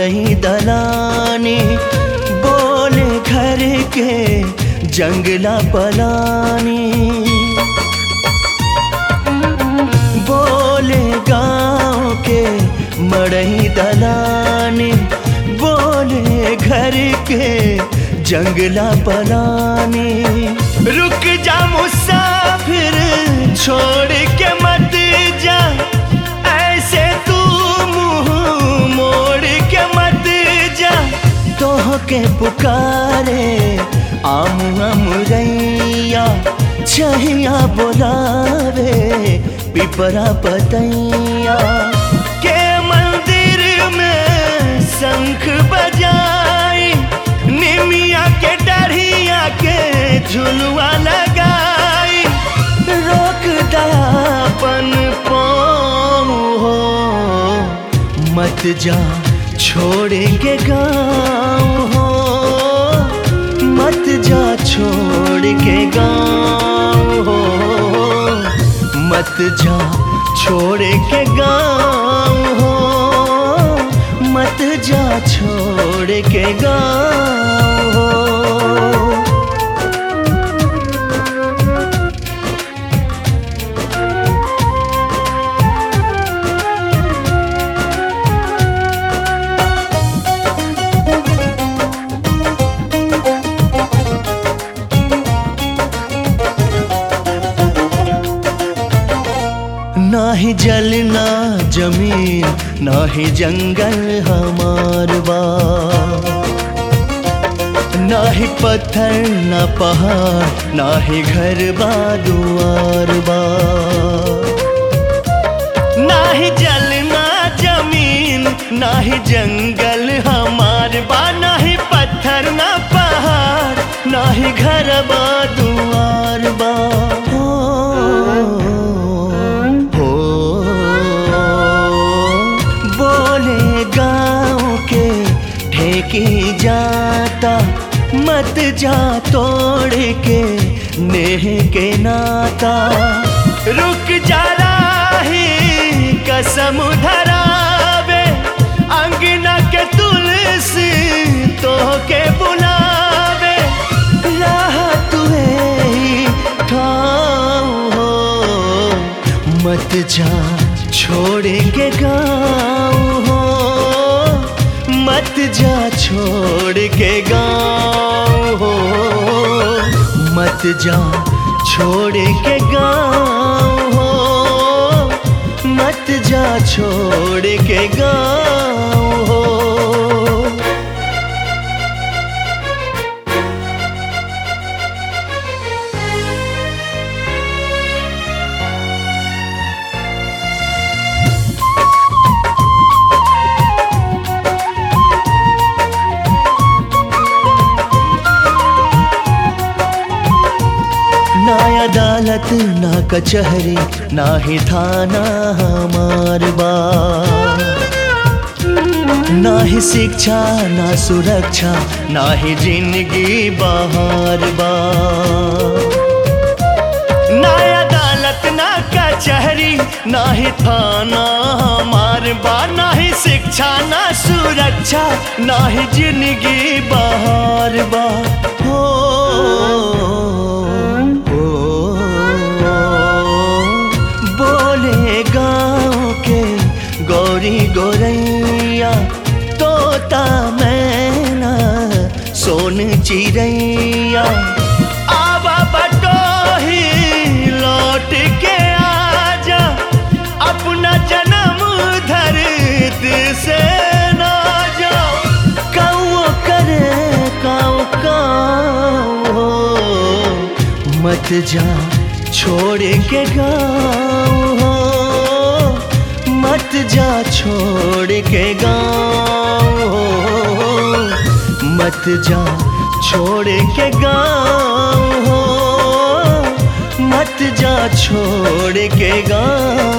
मड़ई दलानी बोले घर के जंगला पलानी बोले गांव के मड़ई दलानी बोले घर के जंगला पलानी रुक जा मुसाफिर छोड़ के मत जा ऐसे तू मुंह मोड़ के मत जा तोह के पुकारे आम अमरैया छहिया बोलावे पिपरा पतैया के मंदिर में शंख बजाई निमिया के डढ़िया के झुलुआ लगाई रोक दयापन पाँव हो मत जा छोड़ेंगे गाँव हो मत जा छोड़ के गाँव हो मत जा छोड़ के गाँव हो मत जा छोड़ के गाँव हो ना ही जल ना जमीन ना ही जंगल हमार बा ना ही पत्थर ना पहाड़ ना ही घर बा दुआर बा ना ही जल ना जमीन ना ही जंगल हमार बा ना ही पत्थर ना पहाड़ ना ही घर बा दुआर बा हो, हो बोले गाँव के ठेकी जाता मत जा तोड़ के नेह के नाता रुक जा राही कसम धरावे अंगना के तुलसी तो के बुलावे राह तुहे ही ठाव हो मत जा छोड़ेंगे गाँव हो मत जा छोड़ के गाँव हो मत जा छोड़ के गाँव हो मत जा छोड़ के गाँव हो ना अदालत ना कचहरी ना ही थाना हमार बा ना ही शिक्षा ना सुरक्षा ना ही जिंदगी बहार बा ना अदालत ना कचहरी ना ही थाना हमार बा ना ही शिक्षा ना सुरक्षा ना ही जिंदगी बहार बा हो हो बोले गाँव के गौरी गोरैया तोता मैना सोन चिड़ैया आवा बटोही लौट के आजा अपना जन्म धरती से ना जा कौ करे काऊ काऊ हो मत जा छोड़ के गाँव हो मत जा छोड़ के गाँव हो मत जा छोड़ के गाँव हो मत जा छोड़ के गाँव